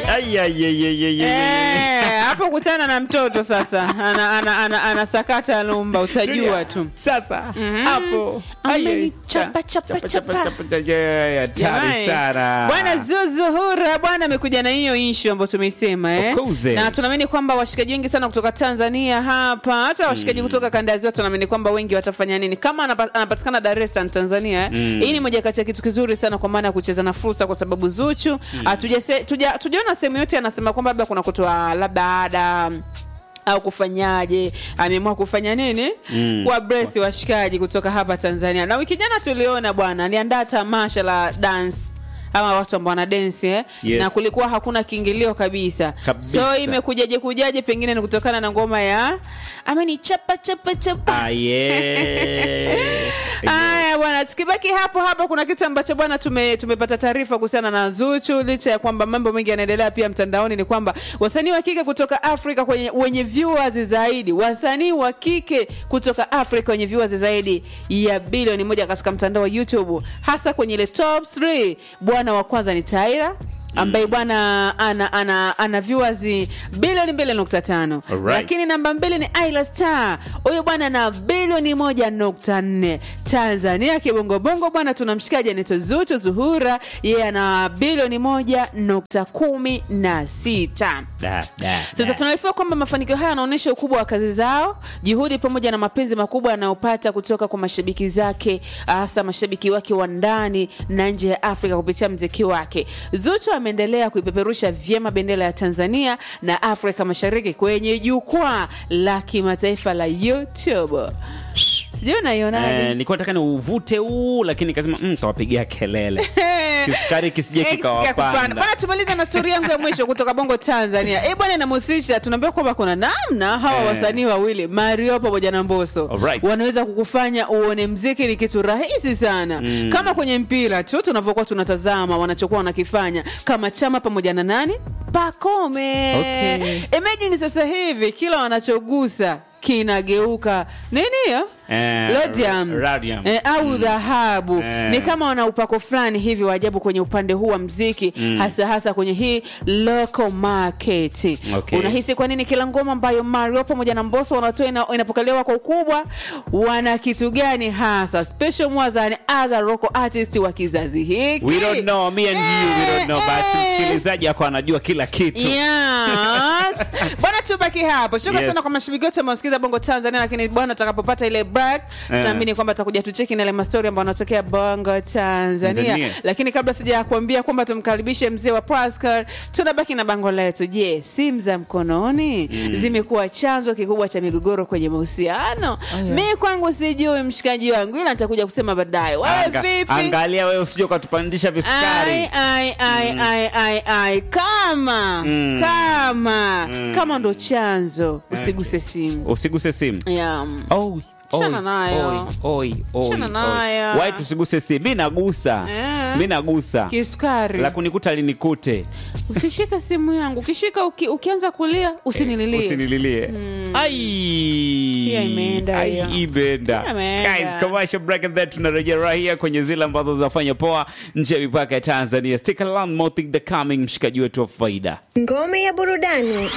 Ai, ai, ai, ai, ai, ai, ai. Eh, hapo kutana na mtoto sasa ana, ana, ana, anasakata lumba utajua tu Sasa hapo Ai, ai. Amenichapa, chapa, chapa. chapa, hatari Jamani, sana Bwana Zuzuhura bwana amekuja na hiyo issue ambayo tumeisema eh? Of course, eh. na tunaamini kwamba washikaji wengi sana kutoka Tanzania hapa hata washikaji kutoka kanda ya ziwa tunaamini kwamba wengi watafanya nini kama anapa- anapatikana Dar es Salaam Tanzania eh? hii ni moja kati ya kitu kizuri sana kwa maana ya kucheza na fursa kwa sababu Zuchu hatujase- tuja- tujaona sehemu yote anasema kwamba labda kuna kutoa labda ada au kufanyaje ameamua kufanya nini mm. kwa bresi washikaji kutoka hapa tanzania na wiki jana tuliona bwana aliandaa tamasha la dance ama watu ambao wana densi eh? Yes. na kulikuwa hakuna kiingilio kabisa, Kabisa. so imekujaje kujaje pengine ni kutokana na ngoma ya ameni chapa chapa chapa Ah, yeah. Haya bwana, tukibaki hapo hapo, kuna kitu ambacho bwana tume, tumepata taarifa kuhusiana na Zuchu. Licha ya kwamba mambo mengi yanaendelea pia mtandaoni, ni kwamba wasanii wa kike kutoka Afrika kwenye, wenye viewers zaidi, wasanii wa kike kutoka Afrika wenye viewers zaidi ya bilioni moja katika mtandao wa YouTube, hasa kwenye ile top 3 bwana wa kwanza ni Tyra ambaye bwana ana, ana, ana viewers bilioni 2.5 Alright. lakini namba mbili ni Ayla Star, huyo bwana na bilioni moja nukta nne Tanzania kibongobongo bwana, tunamshikaji anaitwa Zuchu Zuhura, yeye ana bilioni moja nukta kumi na sita. Da, da, Sasa da. tunaarifiwa kwamba mafanikio haya yanaonyesha ukubwa wa kazi zao, juhudi pamoja na mapenzi makubwa anayopata kutoka kwa mashabiki zake, hasa mashabiki wake wa ndani na nje ya Afrika kupitia mziki wake. Zuchu ameendelea kuipeperusha vyema bendera ya Tanzania na Afrika Mashariki kwenye jukwaa la kimataifa la YouTube. Sijui unaionaje? Eh, nilikuwa nataka ni uvute huu lakini nikasema mm, tawapigia kelele kisukari kisije Eh, kikawapanda Bwana, tumaliza na stori yangu ya mwisho kutoka Bongo Tanzania. Eh bwana, inamhusisha tunaambiwa kwamba kuna namna hawa Eh. wasanii wawili Mario pamoja na Mbosso Alright. wanaweza kukufanya uone mziki ni kitu rahisi sana kama kwenye mpira tu tunavyokuwa tunatazama wanachokuwa wanakifanya kama Chama pamoja na nani Pakome. Okay. Imagine sasa hivi kila wanachogusa kinageuka nini hiyo Eh, Rhodium. rhodium. Eh, au dhahabu Eh. ni kama wana upako fulani hivi wa ajabu kwenye upande huu wa mziki hasa hasa kwenye hii local market Okay. unahisi kwa nini kila ngoma ambayo Mario pamoja na Mbosso wanatoa ina, inapokelewa kwa ukubwa wana kitu gani hasa special mwazani as a local artist wa kizazi hiki we don't know me and you we don't know Eh, but eh. msikilizaji ako anajua kila kitu Yes. bwana tubaki hapo shuka Yes. sana kwa mashabiki wote wanaosikiza bongo tanzania lakini bwana utakapopata ile break Eh. tunaamini kwamba atakuja tucheki na ile mastori ambayo anatokea bongo tanzania Tanzania. lakini kabla sija kuambia kwamba tumkaribishe mzee wa Pascal tunabaki na bango letu je simu za mkononi zimekuwa chanzo kikubwa cha migogoro kwenye mahusiano mi kwangu sijui mshikaji wangu ila nitakuja kusema baadaye wewe Anga- vipi angalia wewe usije ukatupandisha Ai, visukari ai, ai, ai, ai, ai. kama kama kama ndo chanzo usiguse simu usiguse simu yeah. Oi, Chana oi, nayo. oi, oi, oi, Chana oi. nayo. Wai tusiguse simu mi nagusa Eh. mi nagusa kisukari la kunikuta linikute usishike simu yangu ukishika uki, ukianza kulia usinililie usinililie ai Hiyo imeenda Ai, hiyo. imeenda Hiyo imeenda. guys commercial break and then tunarejea rahia kwenye zile ambazo zinafanya poa nje ya mipaka ya Tanzania stick around more thing the coming mshikaji wetu wa faida Ngome ya burudani.